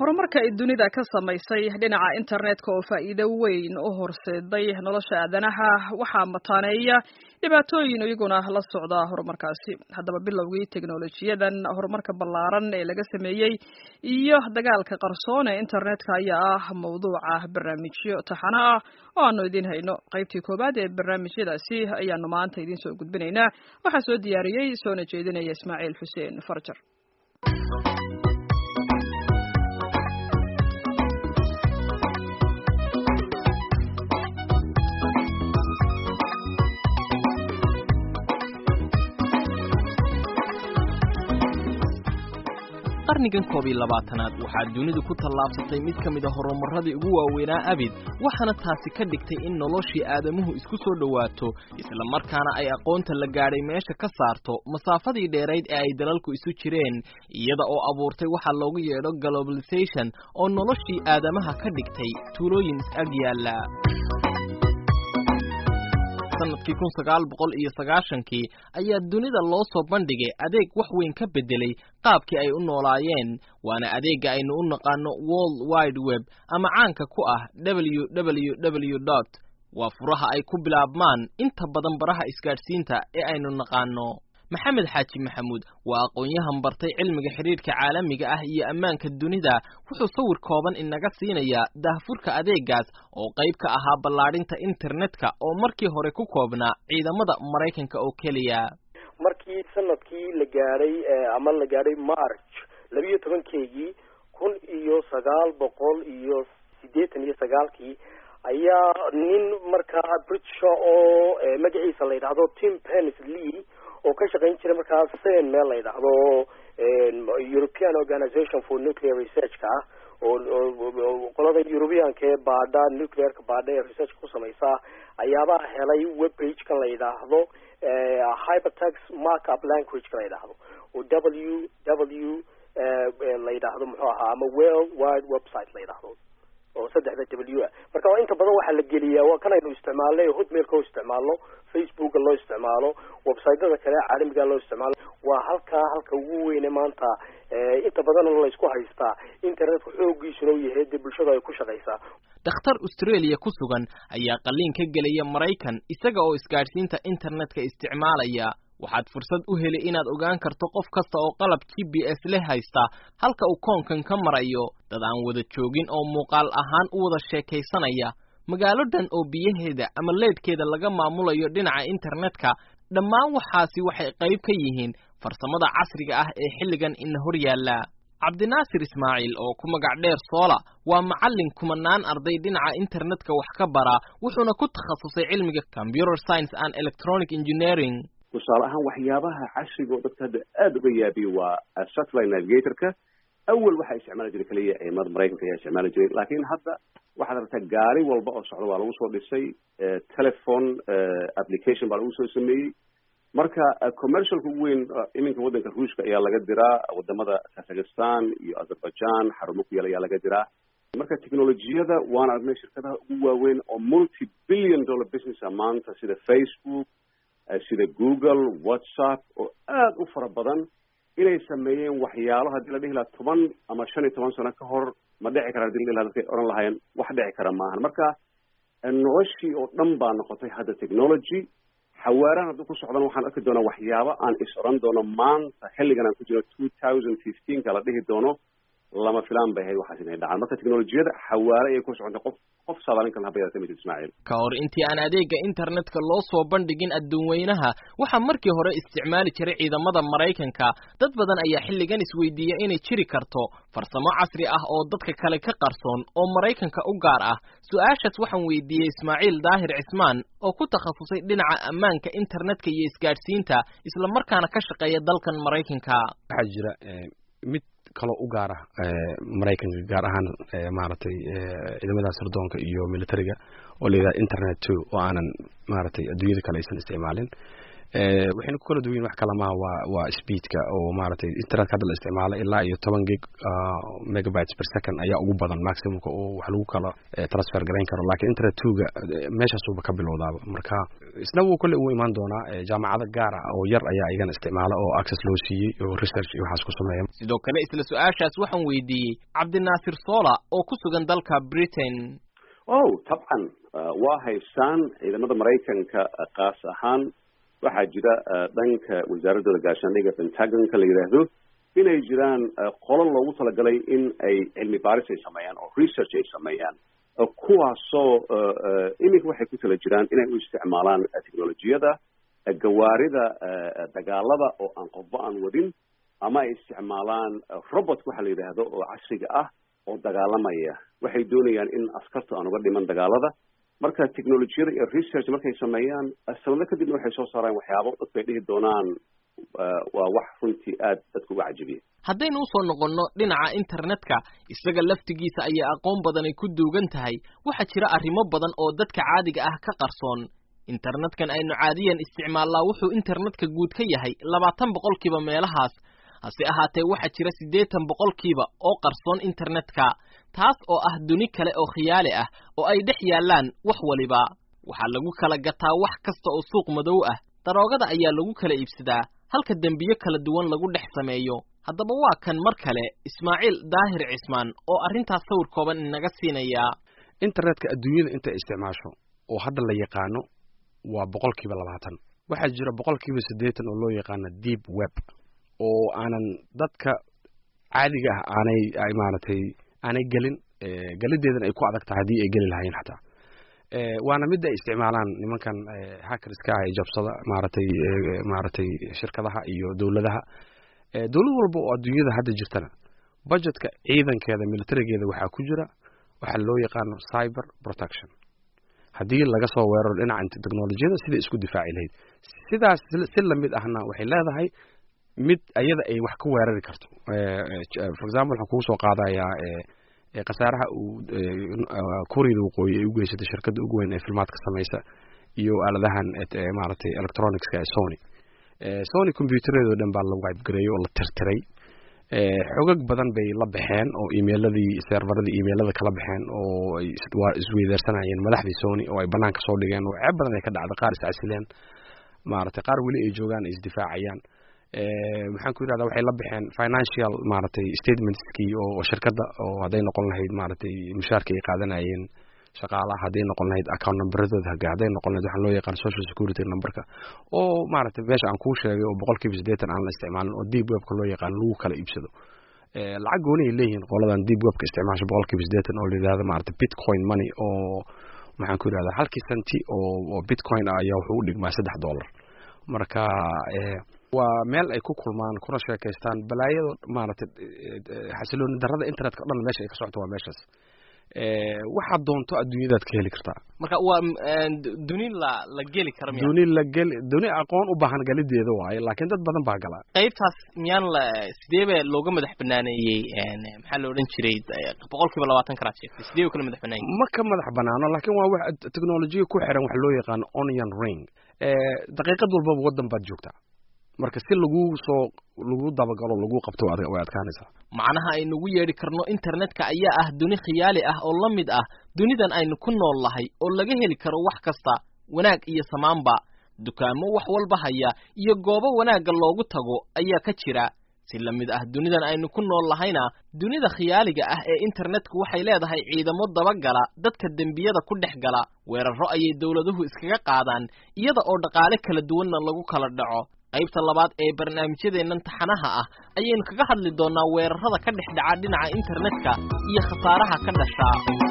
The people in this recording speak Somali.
horumarka ay dunida ka samaysay dhinaca internetka oo faa'iido weyn u horseeday nolosha aadanaha waxaa mataaneeya dhibaatooyin iyaguna la socda horumarkaasi haddaba bilowgii teknolojiyadan horumarka ballaaran ee laga sameeyey iyo dagaalka qarsoon ee internetka ayaa ah mawduuca barnaamijyo taxano ah oo aanu idiin hayno qaybtii koowaad ee barnaamijyadaasi ayaanu maanta idiin soo gudbinaynaa waxaa soo diyaariyey soona jeedinaya ismaaciil xuseen farjar qarnigan koob iyo labaatanaad waxaa dunidu ku tallaabsatay mid ka mid a horumarradii ugu waaweynaa abid waxaana taasi ka dhigtay in noloshii aadamuhu isku soo dhowaato isla markaana ay aqoonta la gaadhay meesha ka saarto masaafadii dheerayd ee ay dalalku isu jireen iyada oo abuurtay waxaa loogu yeedho globalization oo noloshii aadamaha ka dhigtay tuulooyin is-ag yaalla sanadkii kun sagaal boqol iyo sagaashankii ayaa dunida loo soo bandhigay adeeg wax weyn ka beddelay qaabkii ay u noolaayeen waana adeegga aynu u naqaano world wide web ama caanka ku ah w w w dot waa furaha ay ku bilaabmaan inta badan baraha isgaadhsiinta ee aynu naqaano maxamed xaaji maxamuud waa aqoon-yahan bartay cilmiga xidhiidhka caalamiga ah iyo ammaanka dunida wuxuu sawir kooban inaga siinayaa daahfurka adeegaas oo qayb ka ahaa ballaadhinta internetka oo markii hore ku koobnaa ciidamada maraykanka oo keliya markii sanadkii la gaadhay ama la gaadhay march labiiyo tobankeygii kun iyo sagaal boqol iyo siddeetan iyo sagaalkii ayaa nin markaa britisha oo magaciisa la yidhaahdo tim penis lee oo ka shaqayn jiray markaas sen meel la yidhaahdo european organization for nuclear researchka ah oo qolada europeanka ee baadha nuclearka baadha ee researchka ku samaysa ayaabaa helay web page-kan la yidhaahdo hypertext markup language-ka la yidhaahdo oo w w la yidhaahdo muxuu ahaa ama world wide website la yidhaahdo oo saddexda w ah marka waa inta badan waxaa la geliyaa waa kan aynu isticmaalnay hotmailka oo isticmaalno facebooka loo isticmaalo websiteyada kale caalamiga loo isticmaalo waa halkaa halka ugu weyne maanta inta badan laysku haystaa internetka xoogiisuna u yahay dee bulshada ay ku shaqaysaa dhakhtar australia ku sugan ayaa qalliin ka gelaya maraykan isaga oo isgaadhsiinta internetka isticmaalaya waxaad fursad u heli inaad ogaan karto qof kasta oo qalab g b s leh haysta halka uu koonkan ka marayo dad aan wada joogin oo muuqaal ahaan u wada sheekaysanaya magaalo dhan oo biyaheeda ama leedhkeeda laga maamulayo dhinaca internetka dhammaan waxaasi waxay qayb ka yihiin farsamada casriga ah ee xilligan ina hor yaalla cabdinaasir ismaaciil oo ku magac dheer soola waa macallin kumanaan arday dhinaca internetka wax ka bara wuxuuna ku takhasusay cilmiga computer science and electronic engineering tusaale ahaan waxyaabaha casriga oo dadka hadda aada uga yaabiya waa satellite navigatorka awal waxaa isticmaali jiray keliya ciidamada maraykanka ayaa isticmaali jiray laakiin hadda waxaad aragtaa gaari walba oo socda waa lagu soo dhisay telephone application baa lagu soo sameeyey marka commercialka ugu weyn iminka waddanka ruushka ayaa laga diraa wadamada kazakhstan iyo azerbaijan xarumo ku yaal ayaa laga diraa marka technolojiyada waana aragnay shirkadaha ugu waaweyn oo multi billion dollar businessa maanta sida facebook sida google whatsapp oo aada u fara badan inay sameeyeen waxyaalo haddii la dhihi lahaa toban ama shan iyo toban sano ka hor ma dhici kara hadii la dhihi laha dadkay odhan lahaayeen wax dhici kara maahan marka noloshii oo dhan baa noqotay hadda technology xawaarahan hadduu ku socdan waxaan arki doonaa waxyaabo aan is odhan doono maanta xilligan aan ku jiro two thousand fifteenka la dhihi doono lama filaan bay ahayd waxaas inay dhacaan marka teknolojiyada xawaare ayay ku socotay qof qof saadaalin kalna haba yaratay majid ismaaciil ka hor intii aan adeega internetka loo soo bandhigin adduunweynaha waxaa markii hore isticmaali jiray ciidamada maraykanka dad badan ayaa xilligan isweydiiya inay jiri karto farsamo casri ah oo dadka kale ka qarsoon oo maraykanka u gaar ah su-aashaas waxaan weydiiyey ismaaciil daahir cismaan oo ku takhasusay dhinaca ammaanka internetka iyo isgaadhsiinta isla markaana ka shaqeeya dalkan maraykanka waxaa jira mid kaloo u gaar ah maraykanka gaar ahaan maaragtay ciidamada sirdoonka iyo militariga oo la yidhaha internet two oo aanan maaragtay adduunyada kale aysan isticmaalin waxayna ku kala duwan yihin wax kale maha waa waa speedka oo maaragtay internetka hadda la isticmaalo ilaa iyo toban gig megabytes per second ayaa ugu badan maximumka oo wax lagu kala transfer garayn karo laakiin internet twoga meeshaasuba ka bilowdaaba marka isna wuu kolley uu imaan doonaa jaamacado gaar ah oo yar ayaa igana isticmaala oo access loo siiyey oo research iyo waxaas ku sameeya sidoo kale isla su-aashaas waxaan weydiiyey cabdinaasir sola oo ku sugan dalka britain oh tabcan waa haystaan ciidamada maraykanka kaas ahaan waxaa jira dhanka wasaaradooda gaashaandhiga pentagonka la yidhaahdo inay jiraan qolo loogu talagalay in ay cilmi baaris ay sameeyaan oo research ay sameeyaan kuwaasoo iminka waxay ku tala jiraan inay u isticmaalaan technolojiyada gawaarida dagaalada oo aan qofba aan wadin ama ay isticmaalaan robot waxa la yidhaahdo oo casriga ah oo dagaalamaya waxay doonayaan in askarta aan uga dhiman dagaalada marka technolojiyada iyo research markay sameeyaan sanado kadibna waxay soo saaraan waxyaabo dadku ay dhihi doonaan waa wax runtii aad dadka uga cajibiya haddaynu usoo noqonno dhinaca internetka isaga laftigiisa ayaa aqoon badan ay ku duugan tahay waxaa jira arrimo badan oo dadka caadiga ah ka qarsoon internetkan aynu caadiyan isticmaallaa wuxuu internetka guud ka yahay labaatan boqolkiiba meelahaas hase ahaatee waxaa jira siddeetan boqolkiiba oo qarsoon internetka taas oo ah duni kale oo khiyaali ah oo ay dhex yaallaan wax waliba waxaa lagu kala gataa wax kasta oo suuq madow ah daroogada ayaa lagu kala iibsadaa halka dembiyo kala duwan lagu dhex sameeyo haddaba waa kan mar kale ismaaciil daahir cismaan oo arrintaas sawir kooban inaga siinaya internetka adduunyada intay isticmaasho oo hadda la yaqaano waa boqolkiiba labaatan waxaa jira boqolkiiba siddeetan oo loo yaqaano deep web oo aanan dadka caadiga ah aanay ay maaragtay aanay gelin gelideedana ay ku adag tahay haddii ay geli lahayn xataa waana midda ay isticmaalaan nimankan hackerska ah ee jabsada maaragtay maaragtay shirkadaha iyo dowladaha dowlad walba oo adduunyada hadda jirtana budgetka ciidankeeda militarigeeda waxaa ku jira waxaa loo yaqaano cyber protection haddii laga soo weeraro dhinaca technolojiyada siday isku difaaci lahayd sidaas si lamid ahna waxay leedahay mid ayada ay wax ka weerari karto for example waxaan kugu soo qaadayaa khasaaraha uu kuuriyada waqooyi ay u geysatay shirkadda ugu weyn ee filmaadka samaysa iyo aaladahan maaragtay electronicska ee sony sony combyutereedoo dhan baa la wibegareeyey oo la tirtiray xogag badan bay la baxeen oo emailadii servaradii emailada kala baxeen oo ay waa isweydaarsanayeen madaxdii sony oo ay banaanka soo dhigeen oo ceeb badan ay ka dhacday qaar iscasileen maaragtay qaar weli ay joogaan ay isdifaacayaan maxaan ku yidhahdaa waxay la baxeen financial maaragtay statementskii oo shirkadda oo hadday noqon lahayd maaragtay mushaarka ay qaadanayeen shaqaalaha hadday noqon lahayd account numberadooda hadday noqon lahayd waxaan loo yaqaan social security numberka oo maaragtay meesha aan kuu sheegay oo boqolkiiba siddeetan aan la isticmaalin oo deep webka loo yaqaan lagu kala iibsado lacag gooni ay leeyihiin qoladan deep webka isticmaasha boqolkiiba siddeetan oo la yidhahdo maaragtay bitcoin money oo maxaan ku yidhahdaa halkii senti oo oo bitcoin ah ayaa wuxuu u dhigmaa saddex dollar marka waa meel ay ku kulmaan kuna sheekaystaan balaayado maaragtay xasilooni darrada internetka o dhan meesha ay ka socoto waa meeshaas waxaad doonto adduunyadaad ka heli kartaa marka waa duni la la geli kara miya duni la geli duni aqoon u baahan galideeda waaye laakiin dad badan baa gala qaybtaas miyaan la sidee ba looga madax banaaneeyey maxaa la odhan jiray boqol kiiba labaatan karaad sheegtay sidee u kala madax banaayey ma ka madax banaano laakiin waa wax technolojiya ku xiran wax loo yaqaano onion ring daqiiqad walbaba waddan baad joogtaa marka si lagu soo lagu dabagalo lagu qabto way adkaanaysaa macnaha aynugu yeedhi karno internetka ayaa ah duni khiyaali ah oo la mid ah dunidan aynu ku nool lahay oo laga heli karo wax kasta wanaag iyo samaanba dukaamo wax walba haya iyo goobo wanaagga loogu tago ayaa ka jira si la mid ah dunidan aynu ku nool lahayna dunida khiyaaliga ah ee internetku waxay leedahay ciidamo dabagala dadka dembiyada ku dhex gala weerarro ayay dowladuhu iskaga qaadaan iyada oo dhaqaale kala duwanna lagu kala dhaco qaybta labaad ee barnaamijyadeennan taxanaha ah ayaynu kaga hadli doonnaa weerarrada ka dhex dhaca dhinaca internetka iyo khasaaraha ka dhashaa